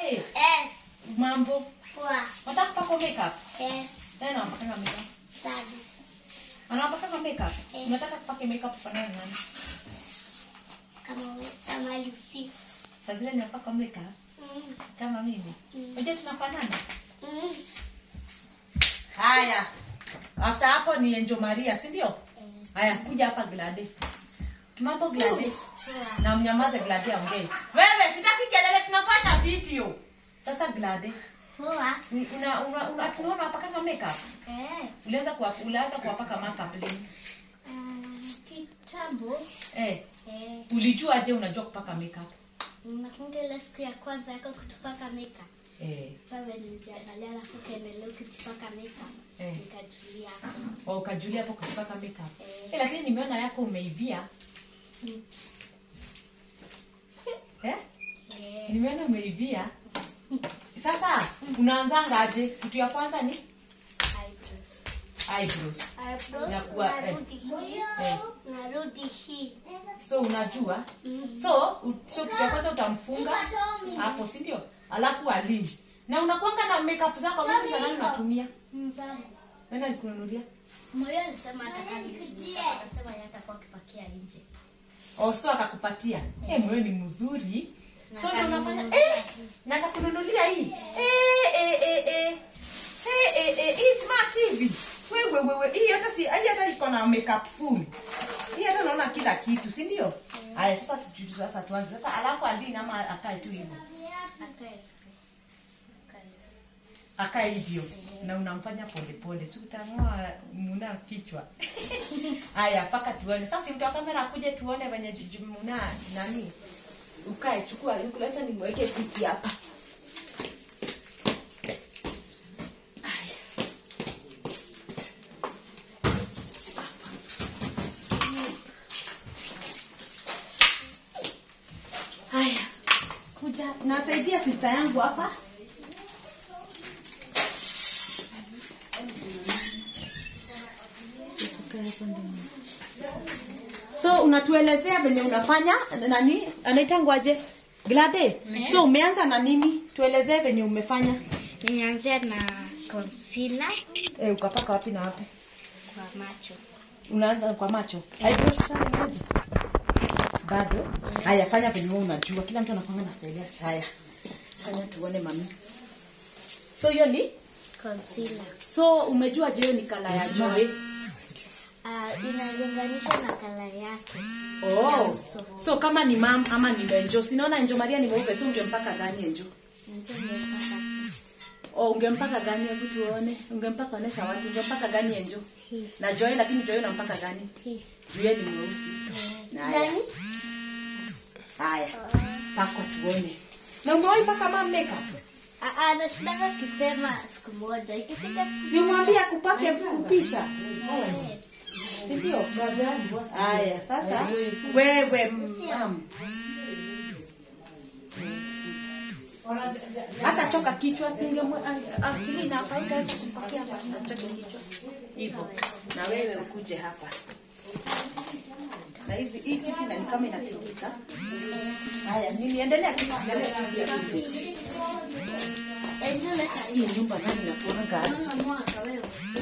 Glade, Eh, mambo. poa. Unataka kupaka makeup? Eh, Nani anapaka makeup? thanks. Anapaka makeup? Eh. Unataka kupaka makeup ufanane na nani? Kama kama Lucy. Saa zile ninapaka makeup Mm. kama mimi. Mm. Unajua tunafanana? Mm. Haya. After hapo ni Angel Maria, si ndio? Eh, Haya, kuja hapa Glade. Mambo Glade. poa. Na mnyamaze Glade aongee. Wewe sitaki kelele tunafanya video. Sasa Glade, Poa. ni- una una, una tunaona hapa kama makeup. Eh, Ulianza kuwa ulianza kuwapaka makeup lini? um, kitambo. Eh, Eh, ulijua aje unajua kupaka makeup? nakumbuka ile siku ya kwanza yako kutupaka makeup. Eh, Sasa nilijiangalia alafu kaendelea ukijipaka makeup. Eh. Nikajulia hapo. wa ukajulia hapo kupaka makeup. Eh. Eh, lakini nimeona yako umeivia. Mm. Eh? Eh, Nimeona umeivia. Sasa unaanzanga aje? Kitu ya kwanza ni eyebrows. eyebrows. Eyebrows, Inakuwa, eh. narudi hii. Eh. Narudi hii. So unajua? Mm. So u- so kitu ya kwanza utamfunga hapo, si ndio? Alafu alini. Na unakuanga na makeup zako ambazo za nani unatumia? Mzani. Nani alikununulia? Moyo alisema ataka nifunge. Akasema yeye atakuwa akipakia nje. Oh, so akakupatia. Eh, moyo ni mzuri. Na So ndio unafanya akaninunulia eh hii. na akakununulia hii. Eh eh eh eh. Eh eh eh hii smart TV. Wewe wewe hii hata si hii hata iko na makeup full. Hii hata naona kila kitu, si ndio? Haya sasa sijui sasa tuanze. Sasa alafu alini ama akae tu hivyo. Akae. Akae. Akae hivyo. Na unamfanya pole pole. Si utang'oa muna kichwa. Haya paka tuone. Sasa si mtu wa kamera akuje tuone venye jiji muna nani. Ukae chukua ukuleta nimweke kiti hapa. Haya. Haya, kuja nasaidia sister yangu hapa. So unatuelezea venye unafanya nani anaitangwaje? Glade. So umeanza na nini? Tuelezee venye umefanya. Nianzia na concealer Eh, ukapaka wapi na wapi? kwa macho. Unaanza kwa macho. Eyebrows ushaanza? Bado? Haya, fanya venye wewe unajua. Kila mtu anakuanga na style yake. Haya. Fanya tuone mami. So hiyo ni Concealer. so umejua je hiyo ni kala ya Joy? Uh, inalinganishwa na kala yake. Oh. So kama ni mam ama ni Enjo. Sinaona Enjo Maria ni mweupe, so ungempaka gani Enjo? Ndio nimepaka Oh, ungempaka gani hebu tuone. Ungempaka onesha watu. Ungempaka gani Enjo? hii. Na Joy lakini Joy unampaka gani? Hii. Joy ni mweusi. Na haya. Haya. Pakwa tuone. Na umewahi paka mam makeup? Ah, ah, nashindanga kisema siku moja ikifika Simwambie akupake kupisha. Eh, Si ndio? Haya, sasa wewe mam. Hata choka kichwa singemwe akili na kautaweza kumpakia hapa asichoke kichwa. Hivyo. Na wewe ukuje hapa. Na hizi hii kiti na ni kama inatingika. Haya, niliendelea tu endelea tu. Enzo leta hii. Hii nyumba nani nakuanga aje? Mama mwaka wewe.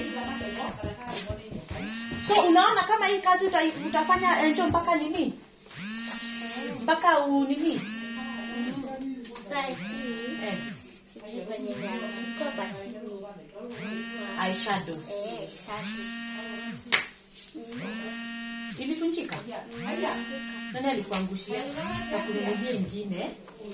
So unaona kama hii kazi uta, utafanya enjo mpaka nini? Mpaka u nini? Sasa hii Eh, sijui venye imeandikwa but ni eyeshadows. eh shashi. Ilivunjika? Nani alikuangushia? Takununulia ingine.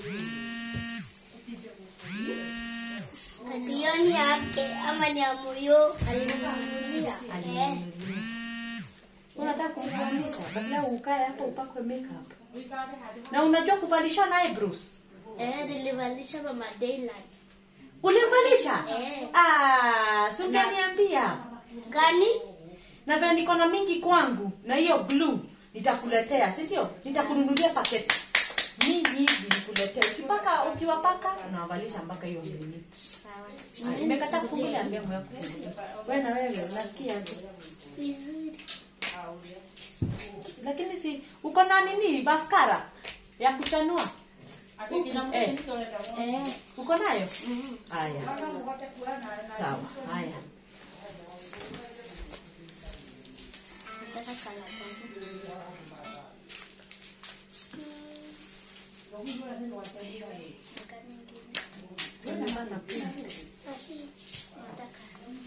Hiyo ni yake ama ni ya moyo alininunulia. Eh. Alinunulia. Unataka kumvalisha badala ukae hapo upakwe makeup. Na unajua kuvalisha na eyebrows? Eh, nilivalisha mama Dayland. Ulimvalisha? Eh. Ah, si ungeniambia. Gani? Na vile niko na mingi kwangu na hiyo glue nitakuletea, si ndio? Nitakununulia paketi mingi hivi nikuletee. Ukipaka ukiwapaka unawavalisha mpaka hiyo nini. Sawa. Ah, Nimekataa kufungulia mlango yako. Wewe na wewe unasikia aje? Vizuri. Lakini si uko na nini mascara ya kuchanua? Eh, Eh. uko nayo Mhm. haya sawa haya Nataka kala gani? Gani ingine? Nimepata pia. Nataka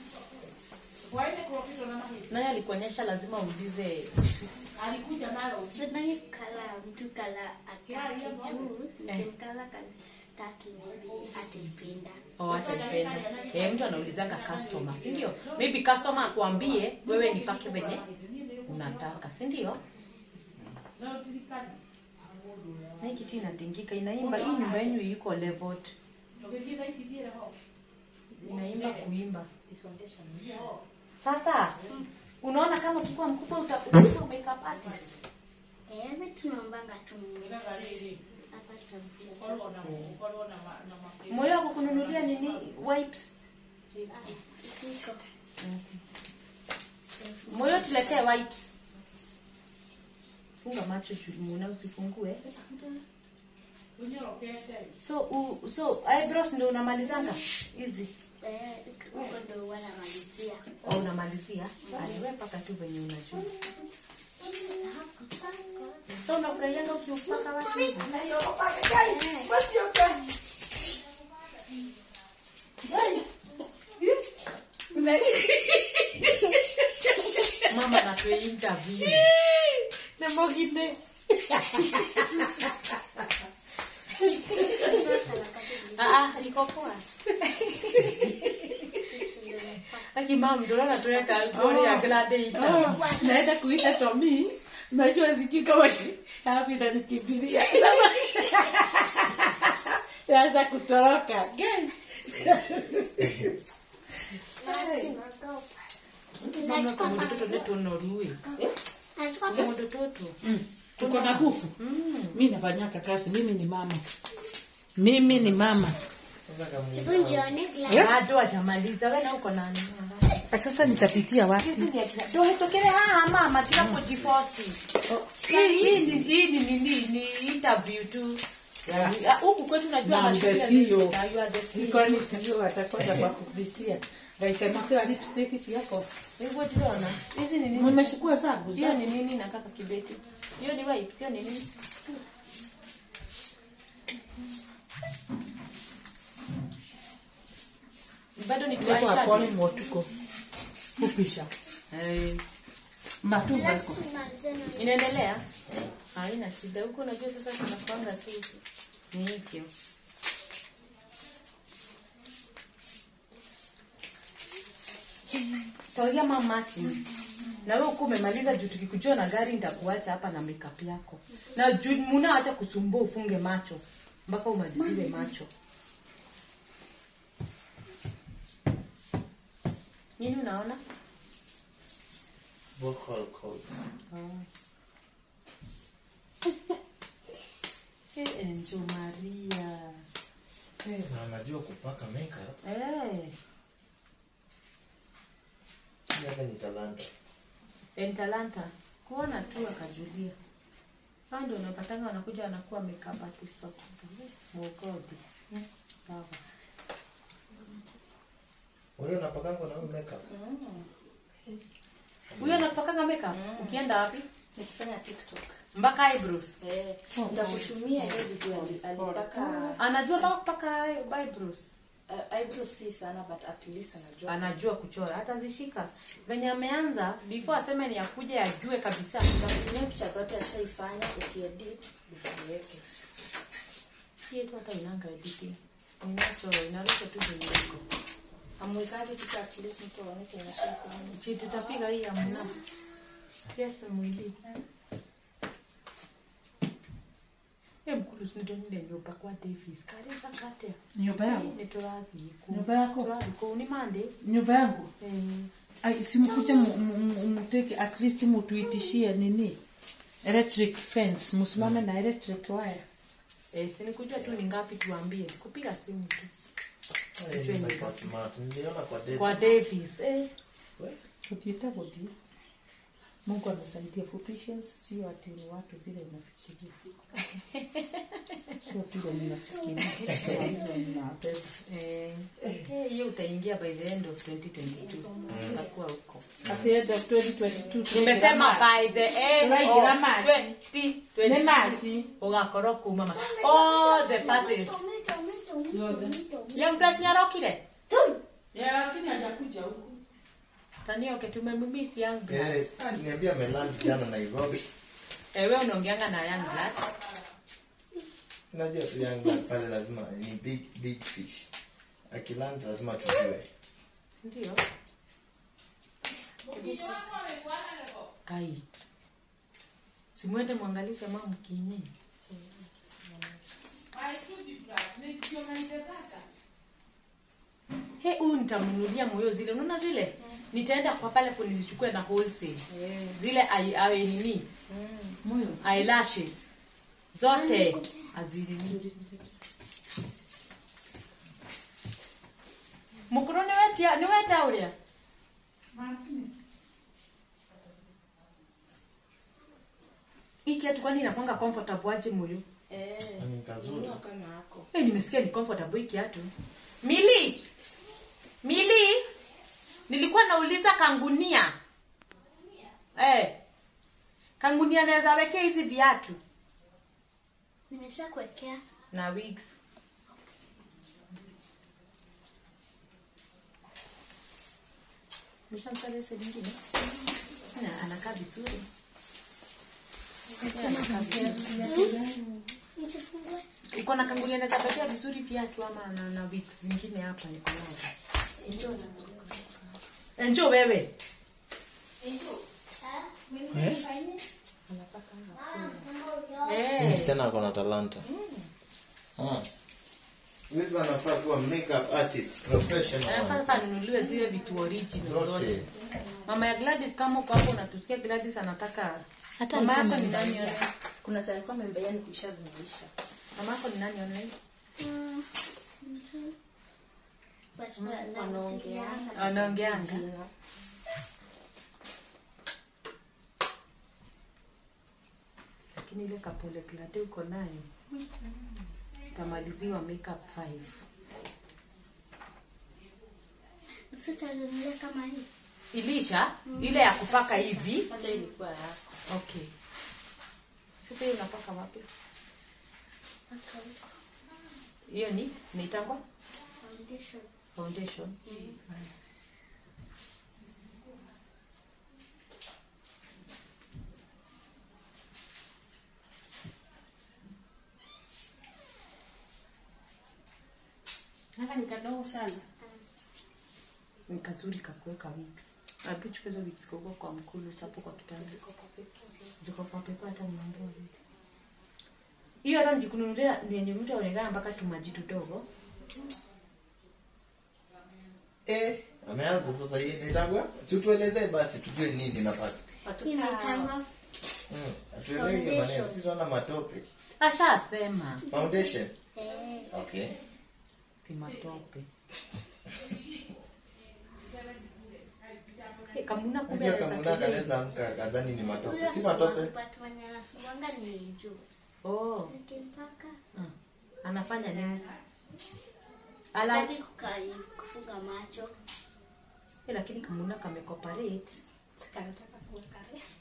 naye alikuonyesha lazima uulize Sidhani kala mtu kala ataki juu Eh. nikimkala kataki maybe ataipenda. Oh, ataipenda eh, mtu anaulizanga customer si ndio maybe customer akuambie wewe nipake venye unataka si ndio na hii kiti inatingika inaimba hii nyumba yenyu iko leveled inaimba kuimba sasa unaona kama ukikuwa mkubwa uta- utakuwa makeup artist Eh, mimi tunaombanga tu Mungu. Hapa tutamfikia. moyo wako kununulia nini wipes Ah, siko. moyo tuletee wipes funga macho julimuna usifungue so u, so eyebrows ndio unamalizanga hizi Eh, huko ndo wanamalizia. au unamalizia aliwe paka tu venye unajua so unafurahianga ukiupaka watu hivi? mama natwe interview nemogine Sasa kala kati Ah, ah, iko poa ndio nafaa. Aki mama ndo anatuweka goli ya glade ita. naenda kuita Tomi, najua sijui kama si- alafu inanikimbilia sasa kutoroka Gani? Mama kamodo toto neto norui. Kamodo toto. Mm, tuko na nguvu Mm. mi nafanyaka kazi mimi ni mama mimi ni mama Bado hajamaliza wewe na uko nani? sasa nitapitia wapi Hizi ni akina. Ndio hetokele ah mama tira kujifosi. Hii hii ni hii ni nini ni interview tu. Ah, Huku kwetu najua Na mashule the ya- CEO. Na you are the CEO. nikoni sio watakosa kwa kupitia ngaikamakiwa lipstick siako Hivyo tunaona. Hizi ni nini? mmeshukua zangu Hiyo zangu ni nini na kaka kibeti? Hiyo ni wipe, hiyo ni nini? Bado ni Lepo eyeshadows. akone motuko fupisha Eh, matumba iko Inaendelea? Haina shida. Huko unajua sasa tunapanga tu. Ni hivyo. Tauria mama Martin. Na wewe uko umemaliza juu tukikujua na gari nitakuacha hapa na makeup yako. Na juu muna hata kusumbua ufunge macho mpaka umaliziwe macho. Nini unaona? Vocal cords. Eh, Enjo Maria. Eh, na anajua kupaka makeup. Eh, Hii hata ni talanta. en talanta. Kuona tu akajulia. Hao ndio unapatanga wanakuja wanakuwa makeup artist wakubwa. Mogodi. Sawa. Wewe unapakanga na wewe makeup? Huyo anapakanga makeup ukienda wapi? nikifanya tiktok Mpaka eyebrows. eh, nitakutumia hiyo video ali- alipaka Anajua mpaka kupaka eyebrows. uh, eyebrows si sana but at least anajua Anajua kuchora. Hata zishika. Venye ameanza before aseme ni akuja ajue kabisa. nitakutumia picha zote ashaifanya ukiedit uziweke Si yetu hata inanga editing. Inacho inaleta tu venye iko. amwekaji picha at least mtu aone kenye ashaifanya Chi tutapiga hii amna. Yes, mwili. Eh, mkulu sinidonile nyumba kwa Davis. Karibu kate. nyumba yangu Ni turathi ku. Nyumba yako? Turathi ku ni mande. nyumba yangu Eh, Ai, simkuja mu- mu- mu- muteke at least mutuitishie nini electric fence msimame na electric wire eh sinikuja tu ni ngapi tuambie. Kupiga simu tu. Eh, nyumba iko smart. Niliona kwa date. Kwa Davis. Eh, We, utiita guthie mungu amesaidia fupishes sio ati ni watu vile unafikiria sio vile mnafikiria Kwa hivyo mnabeba. Eh, eh, hiyo utaingia by the end of 2022 utakuwa huko at the end of 2022 nimesema by the end Turaingira of masi. 2022 Nĩ masi. ugakorwo kuma ma- all the parties ya mtu arokire Yeah, lakini hajakuja huku tanioke tumemimisi yangu Eh, aliniambia ameland jana Nairobi. ewe unaongeanga na young blood Sinajua tu young blood pale lazima ni big big fish. Akiland lazima tujue. ndio kai simwende mwangalishe mama mkinyi he huyu nitamnunulia moyo zile unaona zile nitaenda kwa pale kunizichukue na wholesale zile ai- awe nini moyo eyelashes zote azinini mukuru niwetia niweta uria iki atu kwani inakwanga comfortable aje moyo eh Ni kazuri. nunua kama ako hey, nimesikia ni comfortable hiki atu mili mili nilikuwa nauliza kangunia eh kangunia naweza wekea hizi viatu nimesha kuwekea na wigs Nishamsali ese lingine na anakaa vizuri Anakaa vizuri. nijifungue uko na kangulia naweza patia vizuri viatu ama na, na wigs zingine hapa niko nazo enjo wewe Si eh. msichana ako na talanta. Ah. Wiz anafaa kuwa makeup artist Anafaa professional. sasa nunuliwe zile vitu original zote Zote. mama ya Gladys kama uko hapo unatusikia Gladys anataka Hata mama alikuwa yako ni nani ameniambia. online kuna saa alikuwa amembea ni kuisha zimeisha mama yako ni nani online wanaongeanga anaongeanga lakini ile kapole plate uko nayo utamaliziwa makeup 5 sitanunulia kama hii ilisha ile ya kupaka hivi hata ilikuwa yako okay sasa hiyo unapaka wapi mpaka huko hiyo ni naitangwa foundation foundation Haya. haka ni kadogo sana ni kazuri kakuweka wigs Hebu chukua hizo wigs kwa kwa mkulu sapo kwa kitanda ziko kwa pepa hata mnaondoa vitu hiyo hata nikikununulia ni yenye mtu aonekana mpaka tumaji tudogo Eh, ameanza sasa hii nitagwa. Tutuelezee basi tujue nini napata. hii inaitangwa Mm, atuelewe hiyo maneno. Sisi tunaona matope. ashasema Foundation. eh, Okay. timatope Eh, kamuna kumbe Unajua anaweza kamuna tumia kanaweza amka kadhani ni matope. huyo Si matope. but mwenye anasumbwanga ni juu oh nikimpaka ah, anafanya nini ala taki kukai kufunga macho eh, lakini kamuna kamekoparate kanataka kuweka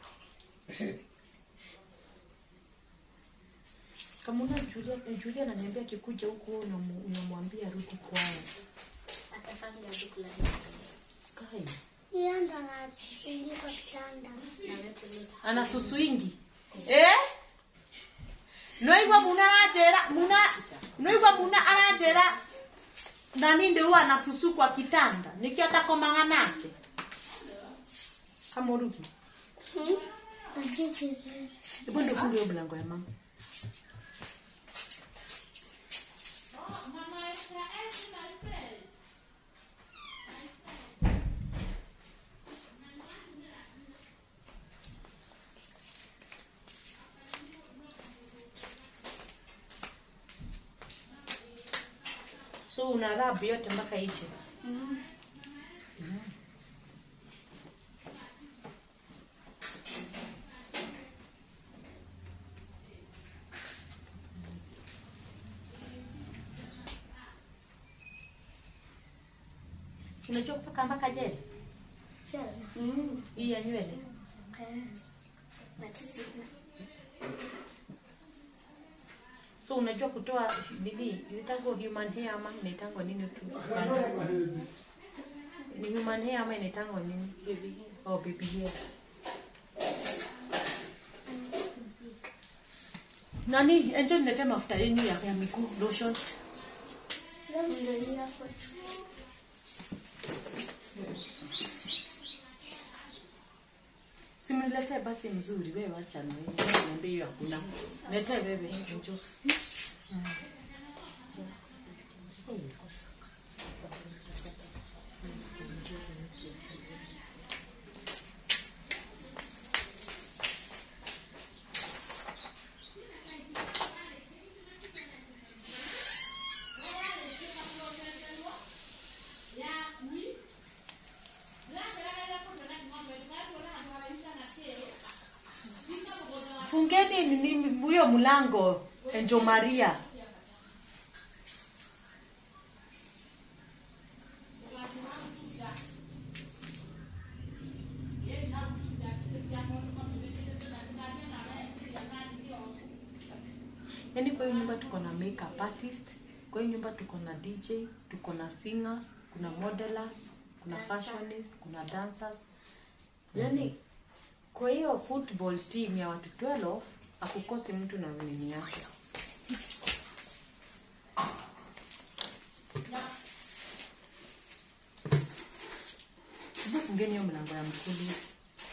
kamuna julia julia ananiambia akikuja huku wewe unamu- unamwambia rudi kwao atafanya dukulani kai hiyo ndo anaingia kwa kitanda na wewe ana susu ingi eh noigwa muna anajera muna noigwa muna anajera nani ndio huwa anasusu kwa kitanda nikio atakomanga nake kama urugi hebu ndio funge hiyo mlango ya mama so una rub yote mpaka ishe unajua kupaka mpaka jeli Mm. hii ya nywele Eh. But sina. so unajua kutoa nini inaitangwa human hair ama inaitangwa nini tu ni human hair ama inaitangwa nini baby hair oh baby hair nani enjo niletee mafuta yenyu ya, ya miguu lotion Leo ndio hapo tu. simniletee basi mzuri wewe wacha niambie hiyo hakuna letee wewe enjo fungeni nini huyo mlango enjo maria yaani kwa hiyo nyumba tuko na makeup artist kwa hiyo nyumba tuko na dj tuko na singers kuna modelers kuna fashionist kuna dancers yaani kwa hiyo football team ya watu 12 akukosi mtu na nini yake Hebu fungeni hiyo mlango ya mkulizi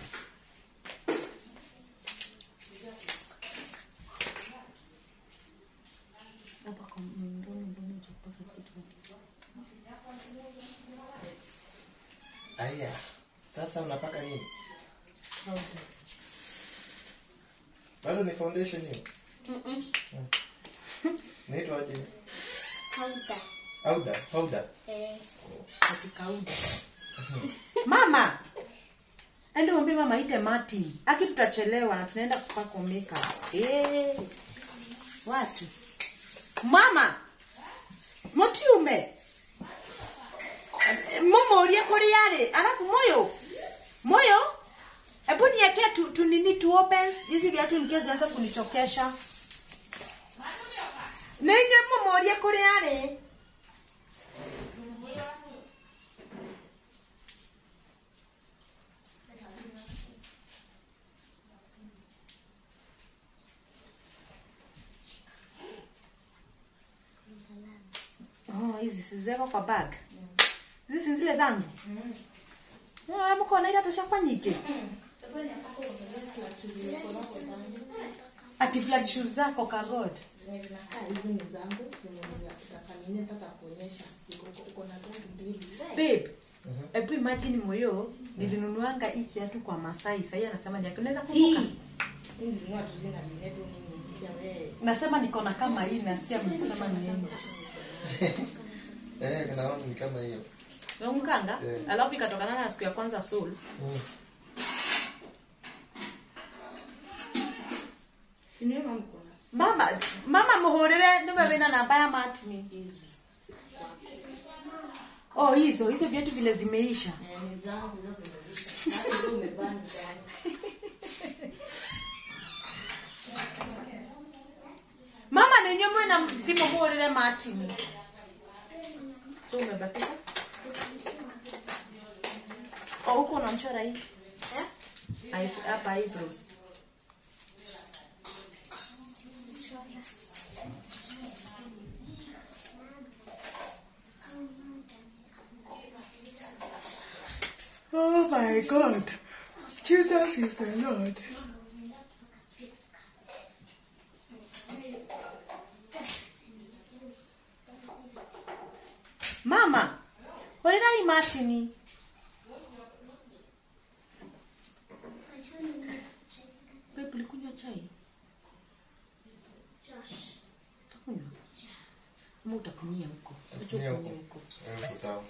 hapa kwa mndoni mbona hujapaka kitu Aya. Sasa unapaka nini? Powder. Bado ni foundation hiyo? Mm-mm. Naitwa aje? Kauta. Powder, powder. Eh. katika uda mama ende mwambie mama ite martin aki tutachelewa na tunaenda kupaka makeup eh watu mama mutiume mumorie kuri yari alafu moyo moyo hebu niekee tu, tu nini tu opens hizi viatu nikie zianza kunichokesha ninye mumorie kuri yari Oh, hizi si zeko kwa bag. Hizi si zile zangu. Ah, mko na ile toshafanyike. Ati flat shoes zako ka god. zenye zinakaa hivi ni zangu zenye za- za kanini nataka kuonyesha Iko- iko- iko na zangu mbili Babe. Ebu imagine moyo nilinunuanga hii kiatu kwa Masai. Sasa anasema ni yake. Unaweza kumbuka? hii nilinunua tu zina vinetu nini pia wewe Nasema niko na kama hii nasikia mnasema ni nini. Eh, kana wangu ni kama hiyo. Unamkanga? Eh. Alafu ikatokana na siku ya kwanza soul. Mm. siniwe mama kuna Mama, mama muhurire niwe wina namba ya Martin. hizi Oh, hizo hizo viatu vile zimeisha. Eh, ni zangu hizo zimeisha hata hizo umevaa ni zangu Mama nenye mwena mthimo muhurire Martin. So umebatika? Oh, huko unamchora hii? Aish- Hapa eyebrows. Oh my God. Jesus is the Lord. Mama, horera hii Martini. Babe, ulikunywa chai? Utakunywa? Ama utakunyia huko? Acha Utakunyia ukunyie huko. huko. Eh, kutao.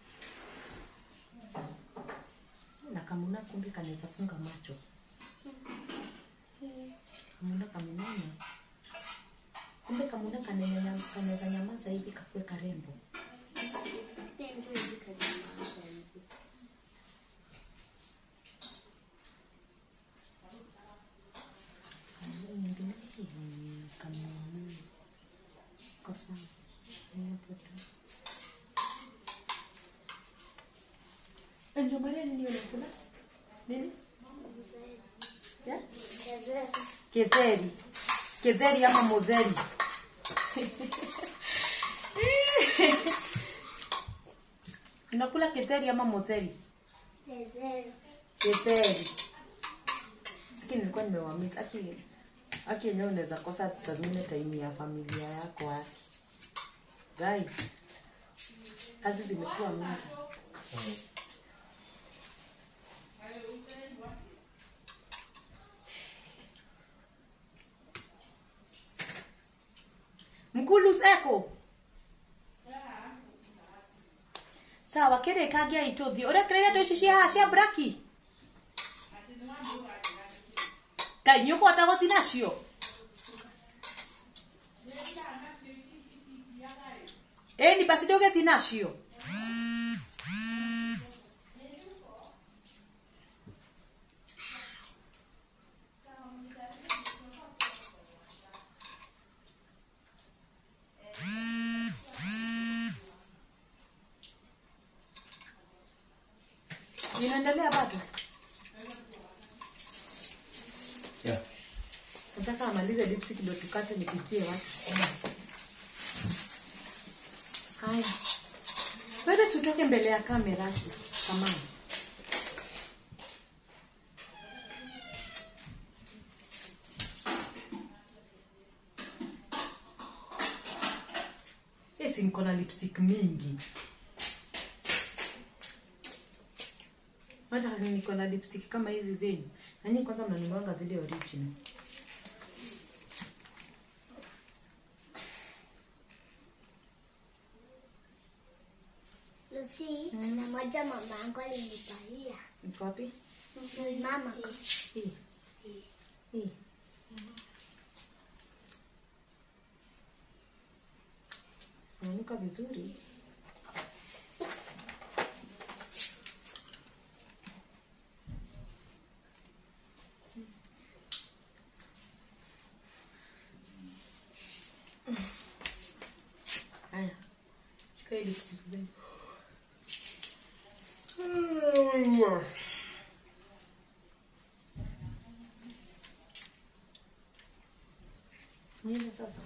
Na kama una kumbe kanaweza funga macho. kamuna kamenene kumbe kamuna kanene- kanaweza nyamaza hivi kakue karembo kamuna kosa ndio maana nini unakula nini yeah? Ketheri. Ketheri ama mutheri. Unakula ketheri ama mutheri? Ketheri. Lakini nilikuwa nimewamiss. Aki aki yenyewe unaweza kosa saa zingine time ya familia yako aki. Gai. Kazi zimekuwa mingi. Mkulus eko. Sawa, kere kagia ituthi. Urekereire ndu ici cia haha cia braki. Kai nĩ ũkũhota gũthi nacio? Ĩni basi ndũgĩthi nacio. Inaendelea bado? Yeah. Nataka amalize lipstick ndio tukate nipitie watu sana. Haya. Wewe si utoke mbele ya kamera kama. Esi niko na lipstick mingi. Hata niko na lipstick kama hizi zenyu. Na nyinyi kwanza mnanunuanga zile original. Lucy, kuna moja mama yangu alinipaia. Iko wapi? Mama. Hii. Hii. Inanuka vizuri. Haya. Chukua hii lipstick zenu. Nini sasa?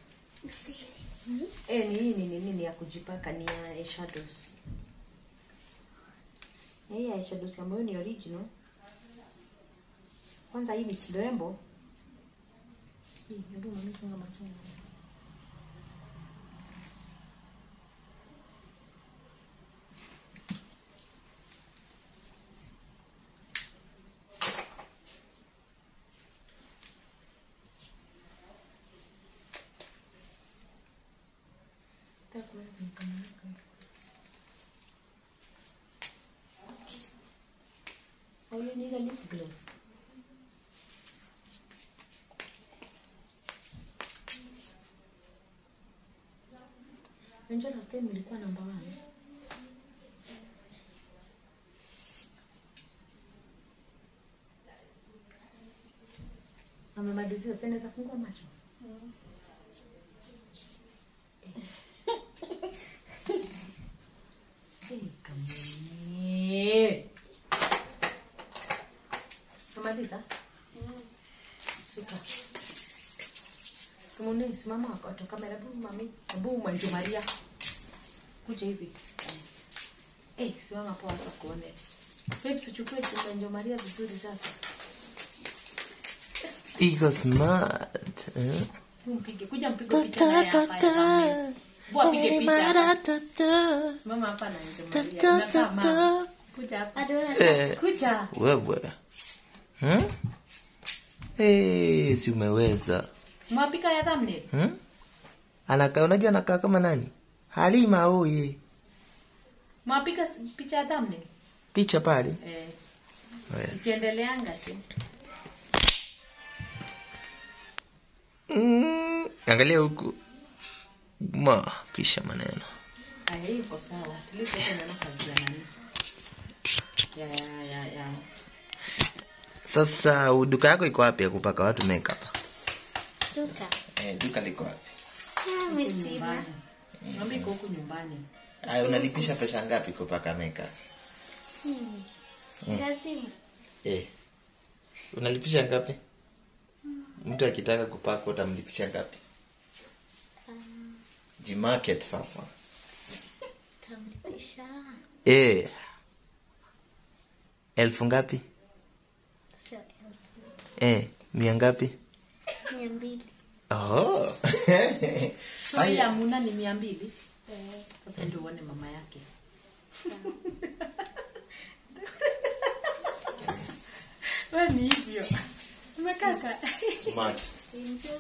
Eh, ni hii ni nini ni ya kujipaka ni ya eyeshadows. Na Hii ya eyeshadows ambayo ni original. Kwanza hii ni kirembo. Hii, hebu mami funga macho. Nataka kuona kwenye kamera yako. Au you need a lip gloss? Unajua last time ilikuwa namba one. Amemalizia, sasa naweza fungua macho. Eh, kamwe. Umemaliza? Shika. Kamune, simama kwa kamera. Hebu mami, hebu Manju Maria. Kuja hivi. Eh, simama hapo hapa kuone. Babes, uchukue tu Manju Maria vizuri sasa. Iko smart. Eh? Hebu Mpige, kuja mpige picha naye hapa ya kamera. Hebu apige picha hapa. Simama hapa na Manju Maria. Unakaa mama. Kuja hapa. Eh, Kuja. wewe. Hmm? Eh, si umeweza. Mwapika ya thumbnail. Hmm? Anakaa unajua anakaa kama nani? Halima oye. Mwapika s- picha ya thumbnail. Picha pale. Eh, Eh. ikiendeleanga tu. Mm, angalia huku ma kisha maneno aya hii iko sawa at least hapo unaona kazi ya nani ya ya ya ya sasa duka yako iko wapi ya kupaka watu makeup Duka. eh, duka liko wapi Ah, mi sina. nyumbani naomba iko huku nyumbani Aya, unalipisha pesa ngapi kupaka makeup Mimi. Lazima. eh. unalipisha ngapi mtu akitaka kupaka utamlipisha ngapi jimarket sasa Tamlipisha. eh. elfu ngapi Sio elfu. eh. mia ngapi Mia mbili. oh. so hii ya muna ni mia mbili Eh, sasa ndio uone mama yake we ni hivyo umekaka Smart. enjoy.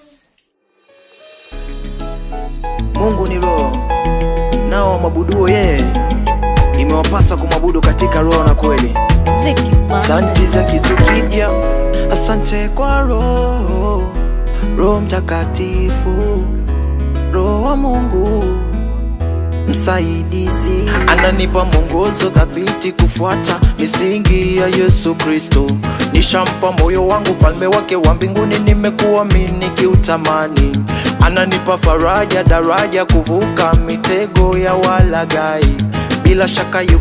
mungu ni roho nao wamwabuduo yeye imewapasa kumwabudu katika roho na kweli asante za kitu kipya asante kwa roho roho mtakatifu roho wa mungu msaidizi ananipa mwongozo thabiti kufuata misingi ya yesu kristo nishampa moyo wangu falme wake wa mbinguni nimekuamini kiutamani ananipa faraja daraja kuvuka mitego ya walagai bila shaka yu